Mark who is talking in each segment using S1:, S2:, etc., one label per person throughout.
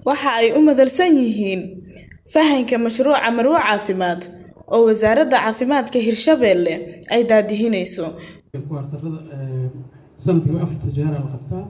S1: waxa ay u madalsan yihiin fahanka mashruuca marwo caafimaad oo wasaaradda caafimaadka hirshabeelle ay daadihinayso
S2: kuwaartarada sanadkiiba afarta jeera la qabtaa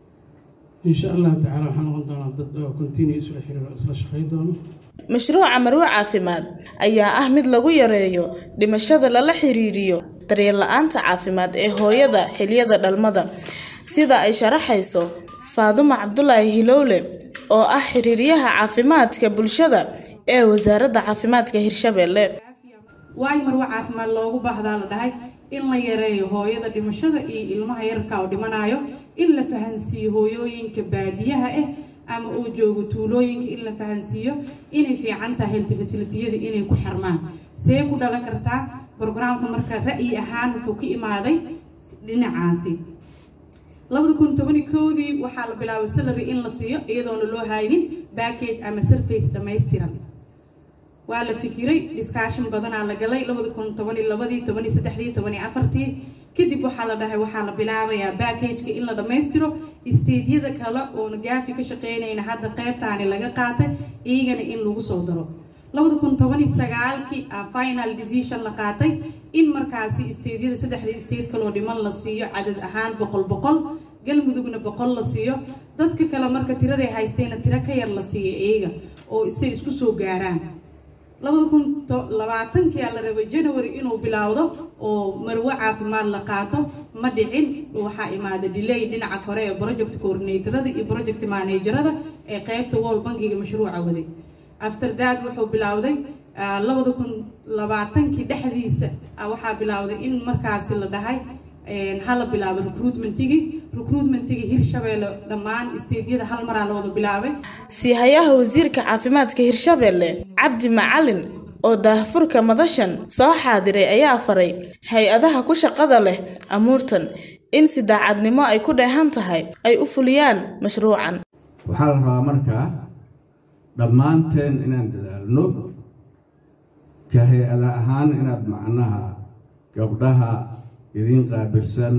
S2: insha allahu tacaala waxaa noqon doonaa dad oo continue isla xiriiro isla shaqay doono
S1: mashruuca marwo caafimaad ayaa ah mid lagu yareeyo dhimashada lala xiriiriyo daryeel la-aanta caafimaad ee hooyada xiliyada dhalmada sida ay sharaxayso faadumo cabdulaahi hilowle oo ah xiriiryaha caafimaadka bulshada ee wasaaradda caafimaadka hirshabeelle
S3: waay marwo caafimaad loogu baahdaa la dhahay in la yareeyo hooyada dhimashada iyo ilmaha yarka oo dhimanayo in la fahansiiyo hooyooyinka baadiyaha ah ama uu joogo tuulooyinka in la fahansiiyo inay fiican tahay health facilitiyada inay ku xirmaan see ku dhalan kartaa brograamka marka ra'yi ahaan wuxuu ka imaaday dhinacaasi labada kun tobani koodii waxaa la bilaabay salary in la siiyo iyadoona loo haynin backage ama surface dhammaystiran waa la fikiray discussion badanaa la galay labada kun tobani labadii tobani saddexdii tobani afartii kadib waxaa la dhahay waxaa la bilaabayaa backageka in la dhammaystiro isteedyada kale oona gaafi ka shaqeynayna hadda qeybtaani laga qaatay iyagana in lagu soo daro labada kun tobani sagaalkii a final decision la qaatay in markaasi isteedyada saddexda isteed kaloo dhiman la siiyo cadad ahaan boqol boqol galmudugna boqol la siiyo dadka kale marka tiraday haystayna tiro ka yar la siiyo iyaga oo isay isku soo gaaraan labada kun labaatankii a la rabay january inuu bilowdo oo marwo caafimaad la qaato ma dhicin waxaa imaada delay dhinaca kore ee project coordinatorada iyo project managerada ee qeybta world bankiga mashruuca waday after that wuxuu bilowday labada kun labaatankii dhexdiisa waxaa bilowday in markaasi la dhahay hala bilaabo recruitmentigii recruitmentigii hirshabeelle dhammaan isteedyada hal maraa la wada bilaabay
S1: siihayaha wasiirka caafimaadka hirshabeelle cabdi macalin oo daahfurka madashan soo xaadiray ayaa faray hay-adaha ku shaqada leh amuurtan in si daacadnimo ay ku dheehan tahay ay u fuliyaan mashruucan
S4: waxaa la rabaa markaa dhammaanteen inaan dadaalno ka hay-ada ahaan inaad macnaha gabdhaha idin qaabilsan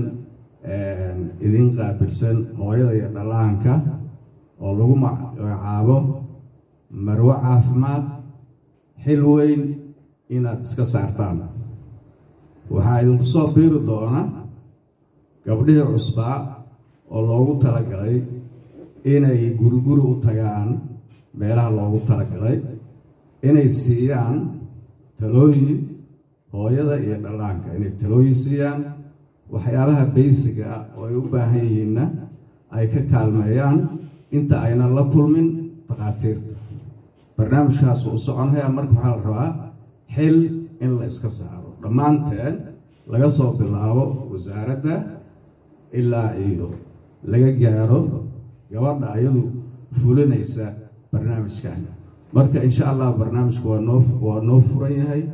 S4: idin qaabilsan hooyada iyo dhallaanka oo lagu magacaabo marwo caafimaad xil weyn inaad iska saartaan waxaa idinku soo biiri doona gabdhihii cusbaa oo loogu talagalay inay guriguri u tagaan meelaha loogu talagalay inay siiyaan talooyin hooyada iyo dhallaanka inay talooyin siiyaan waxyaabaha baysiga ah oo ay u baahan yihiinna ay ka kaalmeeyaan inta aynan la kulmin takhaatiirta barnaamijkaas uu soconaya marka waxaa la rabaa xil in la iska saaro dhammaanteen laga soo bilaabo wasaaradda ilaa iyo laga gaaro gabadha ayadu fulinaysa barnaamijkan marka insha allah barnaamijku waa noo waa noo furan yahay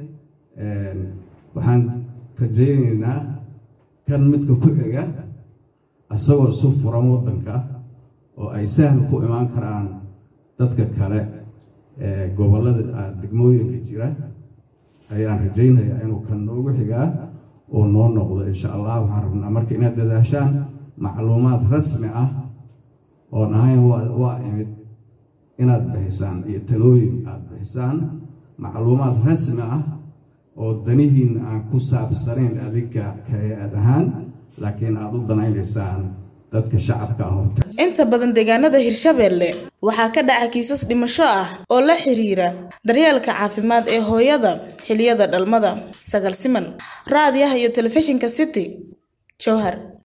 S4: waxaan rajaynaynaa kan midka ku xiga isagoo isu furan waddanka oo ay sahal ku imaan karaan dadka kale ee gobollada degmooyinka jira ayaan rajaynayaa inuu kan noogu xigaa oo noo noqdo insha allah waxaan rabnaa marka inaad dadaashaan macluumaad rasmi ah oon ahayn waa imid inaad bixisaan iyo talooyin aad bixisaan macluumaad rasmi ah oo danihiin aan ku saabsanayn adinka ka hay-ad ahaan laakiin aada u danaynaysaan dadka shacabka ah oo
S1: inta badan deegaanada hirshabeelle waxaa ka dhaca kiisas dhimasho ah oo la xiriira daryeelka caafimaad ee hooyada xiliyada dhalmada sagal siman raadiyaha iyo telefishinka city jowhar